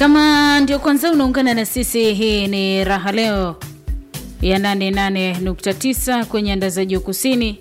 Kama ndio kwanza unaungana na sisi, hii ni Raha Leo ya 88.9 kwenye anda za juu kusini,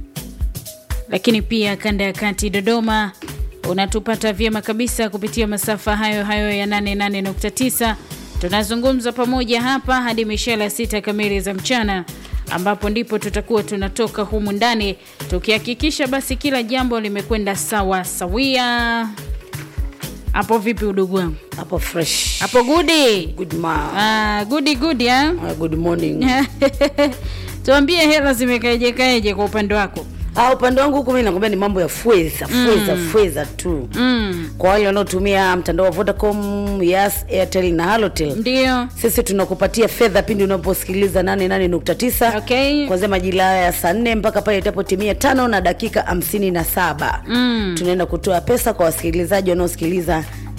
lakini pia kanda ya kati Dodoma unatupata vyema kabisa kupitia masafa hayo hayo ya 88.9. Tunazungumza pamoja hapa hadi mishela sita kamili za mchana, ambapo ndipo tutakuwa tunatoka humu ndani tukihakikisha basi kila jambo limekwenda sawa sawia. Hapo vipi udugu wangu? Hapo fresh. Hapo gudi Good ma. ah, gudi gudi ah? Uh, good morning. Tuambie hela zimekaeje kaeje kwa upande wako? Ah, upande wangu huku mimi nakwambia ni mambo ya fweza, fweza, fweza tu. Mm, Kwa wale wanaotumia mtandao wa Vodacom, Yas, Airtel na Halotel. ndio Sisi tunakupatia fedha pindi unaposikiliza 88.9 okay. kuanzia majira ya saa nne mpaka pale itapotimia tano na dakika hamsini na saba Mm. tunaenda kutoa pesa kwa wasikilizaji wanaosikiliza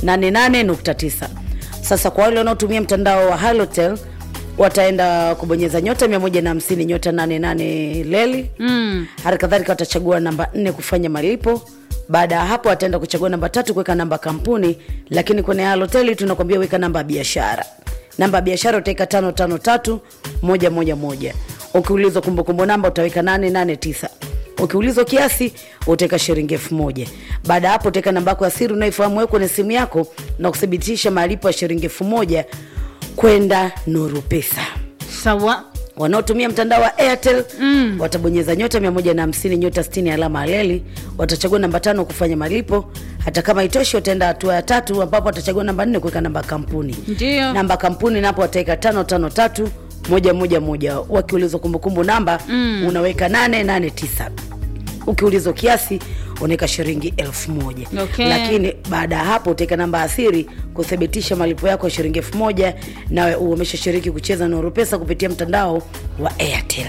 88.9 sasa kwa wale wanaotumia mtandao wa halotel wataenda kubonyeza nyota 150 nyota 88 leli Mm. hali kadhalika watachagua namba nne kufanya malipo baada ya hapo wataenda kuchagua namba tatu kuweka namba kampuni lakini kwenye haloteli tunakwambia weka namba ya biashara namba ya biashara utaweka tano tano tatu moja moja moja ukiulizwa kumbukumbu namba utaweka nane nane tisa ukiulizwa kiasi utaweka shilingi elfu moja baada ya hapo utaweka namba yako ya siri unaoifahamu wewe kwenye simu yako na kuthibitisha malipo ya shilingi elfu moja kwenda nuru pesa Sawa. wanaotumia mtandao wa airtel mm. watabonyeza nyota 150 nyota 60 alama aleli watachagua namba tano kufanya malipo hata kama itoshi wataenda hatua ya tatu ambapo watachagua namba nne kuweka namba ya kampuni Ndio. namba kampuni napo wataweka tano tano tatu moja moja moja wakiulizwa kumbukumbu namba mm. unaweka nane nane tisa ukiulizwa kiasi unaweka shilingi elfu moja Okay. lakini baada ya hapo utaweka namba ya siri kuthibitisha malipo yako ya shilingi elfu moja nawe umeshashiriki kucheza Nuru Pesa kupitia mtandao wa Airtel.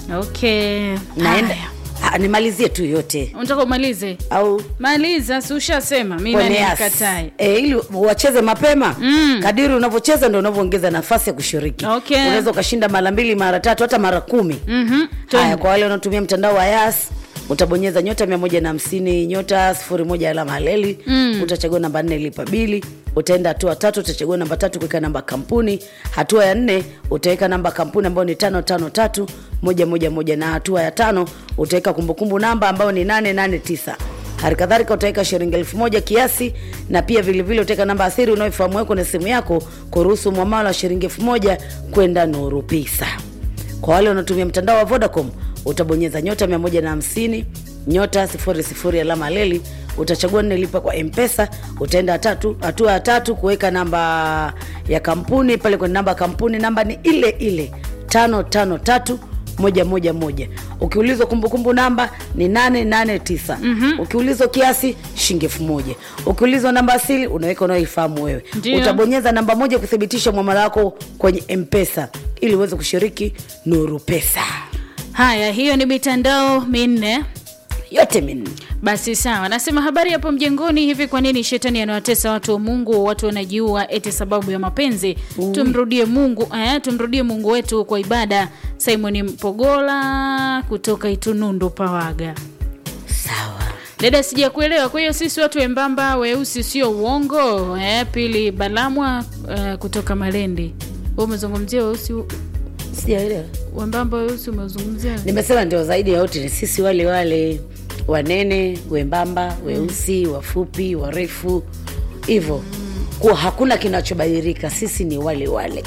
Okay. Naenda Haya. Ah, nimalizie tu yote Unataka umalize? au Maliza, si ushasema. Mimi kwenye nani Yas. nikatai. E, ili wacheze mapema Mm. kadiri unavyocheza ndo unavyoongeza nafasi ya kushiriki Okay. unaweza ukashinda mara mbili mara tatu hata mara kumi Mhm. haya kwa wale wanaotumia mtandao wa yas utabonyeza nyota mia moja na hamsini nyota sifuri moja alama haleli mm. utachagua namba nne lipa bili utaenda hatua tatu utachagua namba tatu kuweka namba kampuni hatua ya nne utaweka namba kampuni ambayo ni tano tano tatu moja moja moja na hatua ya tano utaweka kumbukumbu namba ambayo ni nane nane tisa hali kadhalika utaweka shilingi elfu moja kiasi na pia vilevile utaweka namba asiri unaoifahamu weko na simu yako kuruhusu mwamala wa shilingi elfu moja kwenda nuru pisa kwa wale wanaotumia mtandao wa vodacom utabonyeza nyota 150 nyota 00 alama leli utachagua nne lipa kwa mpesa utaenda tatu hatua ya tatu kuweka namba ya kampuni pale kwenye namba ya kampuni namba ni ile ile tano tano tatu moja moja moja ukiulizwa kumbukumbu namba ni 889 mm-hmm. ukiulizwa kiasi shilingi elfu moja ukiulizwa namba asili unaweka unaoifahamu wewe Ndio. utabonyeza namba moja kuthibitisha mwamala wako kwenye mpesa ili uweze kushiriki nuru pesa Haya, hiyo ni mitandao minne. yote minne Basi sawa, nasema habari hapo mjengoni. Hivi kwa nini shetani anawatesa watu wa Mungu? Watu wanajiua eti sababu ya mapenzi. Tumrudie Mungu eh, tumrudie Mungu wetu kwa ibada. Simon Mpogola kutoka Itunundu Pawaga. sawa Dada, sijakuelewa. Kwa hiyo sisi watu wembamba weusi sio uongo eh? Pili Balamwa eh, kutoka Malendi. Wewe umezungumzia weusi sijaelewa wembamba weusi, umezungumzia nimesema ndio zaidi ya yote ni sisi wale wale wanene wembamba weusi wafupi warefu hivyo kuwa hakuna kinachobadilika sisi ni wale wale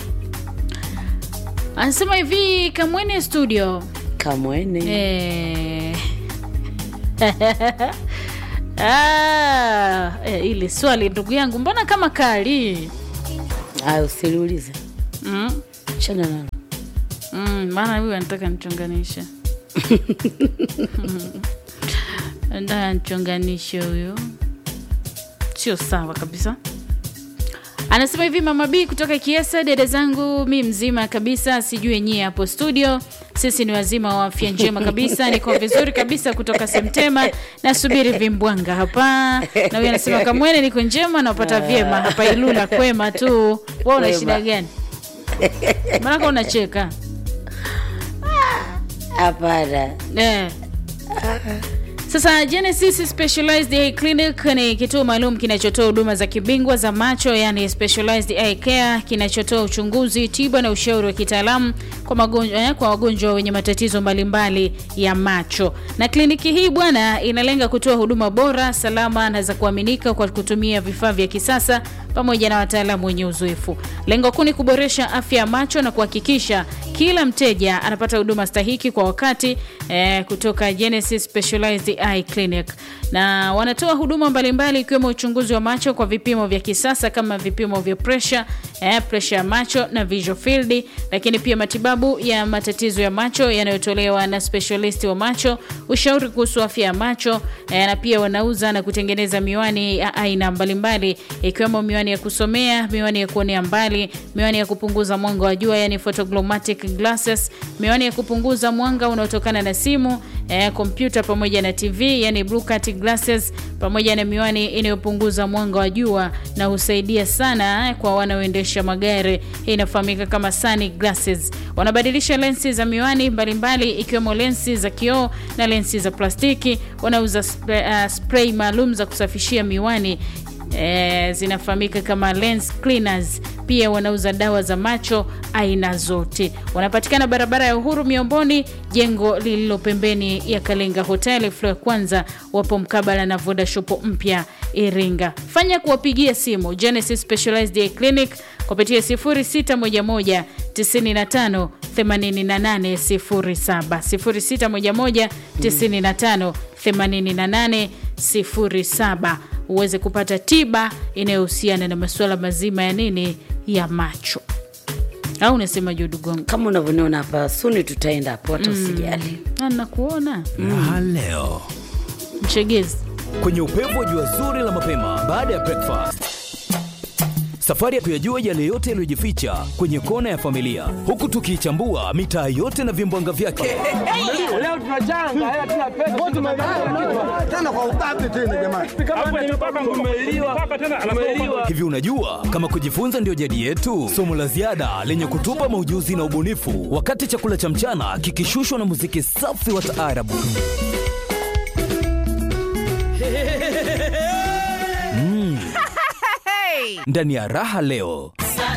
anasema hivi Kamwene studio kamwene Eh. ah, eh, ile swali ndugu yangu mbona kama kali aya usiliulize mm? chana nalo Mm, maana huyu anataka nichonganishe anataka nichonganishe huyo sio sawa kabisa anasema hivi mama b kutoka kiesa dada zangu mi mzima kabisa sijui nyie hapo studio sisi ni wazima wa afya njema kabisa niko vizuri kabisa kutoka semtema nasubiri vimbwanga hapa na huyu anasema kamwene niko njema napata vyema hapa ilula kwema tu wa una Kwema. shida gani maanaka unacheka hapana eh. Sasa Genesis Specialized Eye Clinic ni kituo maalum kinachotoa huduma za kibingwa za macho, yani specialized eye care, kinachotoa uchunguzi, tiba na ushauri wa kitaalamu kwa magonjwa eh, kwa wagonjwa wenye matatizo mbalimbali ya macho. Na kliniki hii bwana, inalenga kutoa huduma bora, salama na za kuaminika kwa kutumia vifaa vya kisasa pamoja na wataalamu wenye uzoefu. Lengo kuu ni kuboresha afya ya macho na kuhakikisha kila mteja anapata huduma stahiki kwa wakati eh, kutoka Genesis Specialized Eye Clinic, na wanatoa huduma mbalimbali ikiwemo uchunguzi wa macho kwa vipimo vya kisasa kama vipimo vya pressure, eh, pressure ya macho na visual field, lakini pia matibabu ya matatizo ya macho yanayotolewa na specialist wa macho, ushauri kuhusu afya ya macho eh, na pia wanauza na kutengeneza miwani ya aina mbalimbali ikiwemo miwani ya kusomea, miwani ya kuonea mbali, miwani ya kupunguza mwanga wa jua yani photogrammatic glasses, miwani ya kupunguza mwanga unaotokana na simu, eh, kompyuta pamoja na TV yani blue cut glasses, pamoja na miwani inayopunguza mwanga wa jua na husaidia sana eh, kwa wanaoendesha magari. Hii inafahamika kama sun glasses. Wanabadilisha lensi za miwani mbalimbali ikiwemo lensi za kioo na lensi za plastiki. Wanauza spray, uh, spray maalum za kusafishia miwani E, zinafahamika kama lens cleaners. Pia wanauza dawa za macho aina zote. Wanapatikana barabara ya Uhuru Miomboni, jengo lililo pembeni ya Kalenga Hotel floor ya kwanza. Wapo mkabala na Voda Shop mpya Iringa. Fanya kuwapigia simu Genesis Specialized Eye Clinic kupitia 0611 95 8807 0611 95 8807 uweze kupata tiba inayohusiana na masuala mazima ya nini ya macho au unasema judugongo kama unavyoniona hapa suni tutaenda hapo hata usijali nakuona Raha leo mchegezi kwenye upevu wa jua zuri la mapema baada ya breakfast safari ya kuyajua yale yote yaliyojificha kwenye kona ya familia huku tukiichambua mitaa yote na vimbwanga vyake Leo tunachanga hela tuna pesa. tena kwa ubabe tena jamani. hivi unajua kama kujifunza ndio jadi yetu somo la ziada lenye kutupa maujuzi na ubunifu wakati chakula cha mchana kikishushwa na muziki safi wa taarabu Mm. ndani ya raha leo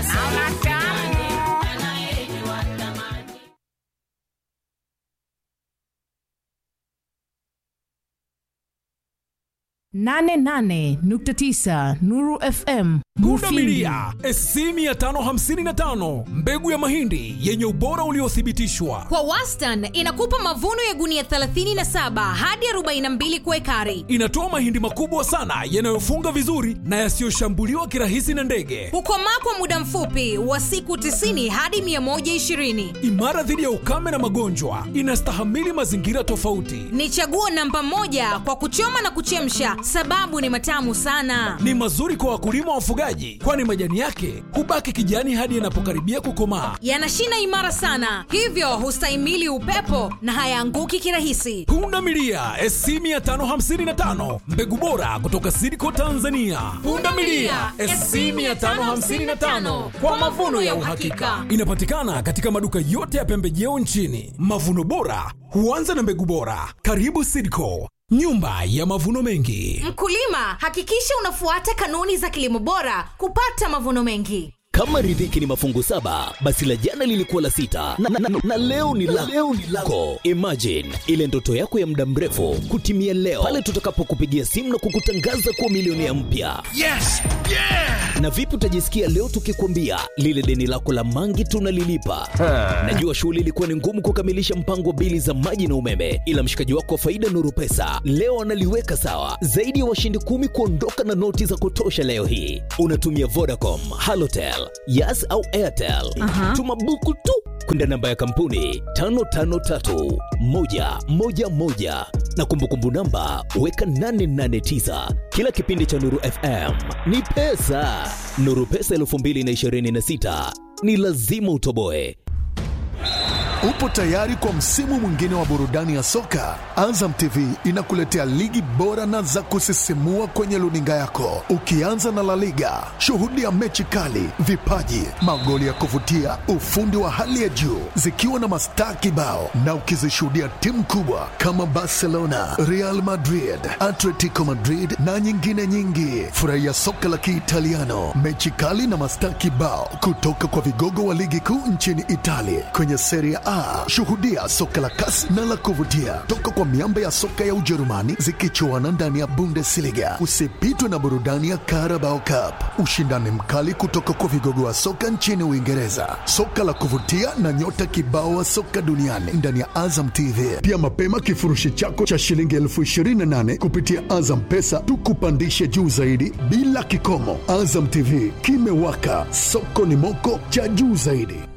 nane nane nukta tisa Nuru FM Mufindi. Pundamilia SC 555 mbegu ya mahindi yenye ubora uliothibitishwa. Kwa wastani inakupa mavuno ya gunia 37 hadi 42 kwa ekari. Inatoa mahindi makubwa sana yanayofunga vizuri na yasiyoshambuliwa kirahisi na ndege. Hukomaa kwa muda mfupi wa siku 90 hadi 120. Imara dhidi ya ukame na magonjwa. Inastahamili mazingira tofauti. Ni chaguo namba moja kwa kuchoma na kuchemsha, sababu ni matamu sana. Ni mazuri kwa wakulima wafugaji, kwani majani yake hubaki kijani hadi yanapokaribia kukomaa. Yana shina imara sana, hivyo hustahimili upepo na hayaanguki kirahisi. Pundamilia SC 555 mbegu bora kutoka Sidco Tanzania. Pundamilia SC 555 kwa mavuno ya uhakika. Inapatikana katika maduka yote ya pembejeo nchini. Mavuno bora huanza na mbegu bora. Karibu Sidco, nyumba ya mavuno mengi. Mkulima, hakikisha unafuata kanuni za kilimo bora kupata mavuno mengi. kama riziki ni mafungu saba basi la jana lilikuwa la sita na, na, na, na leo ni la leo ni lako imagine ile ndoto yako ya muda mrefu kutimia leo pale tutakapokupigia simu na kukutangaza kuwa milionea mpya Yes! Yeah! na vipi utajisikia leo tukikwambia lile deni lako la mangi tunalilipa najua shughuli ilikuwa ni ngumu kukamilisha mpango wa bili za maji na umeme ila mshikaji wako wa faida nuru pesa leo analiweka sawa zaidi ya washindi kumi kuondoka na noti za kutosha leo hii unatumia vodacom halotel yas au airtel tuma buku tu kwenda namba ya kampuni 553111 na kumbukumbu namba weka 889 kila kipindi cha nuru fm ni pesa nuru pesa 226 ni lazima utoboe Upo tayari kwa msimu mwingine wa burudani ya soka? Azam TV inakuletea ligi bora na za kusisimua kwenye luninga yako, ukianza na La Liga. Shuhudia mechi kali, vipaji, magoli ya kuvutia, ufundi wa hali ya juu, zikiwa na mastaa kibao, na ukizishuhudia timu kubwa kama Barcelona, Real Madrid, Atletico Madrid na nyingine nyingi. Furahia soka la Kiitaliano, mechi kali na mastaa kibao kutoka kwa vigogo wa ligi kuu nchini Italia kwenye Serie A. Shuhudia soka la kasi na la kuvutia toka kwa miamba ya soka ya Ujerumani zikichuana ndani ya Bundesliga. Usipitwe na burudani ya Carabao Cup, ushindani mkali kutoka kwa vigogo wa soka nchini Uingereza, soka la kuvutia na nyota kibao wa soka duniani ndani ya Azam TV. Pia mapema kifurushi chako cha shilingi elfu ishirini na nane kupitia Azam Pesa tukupandishe juu zaidi bila kikomo. Azam TV kimewaka, soko ni moko cha juu zaidi.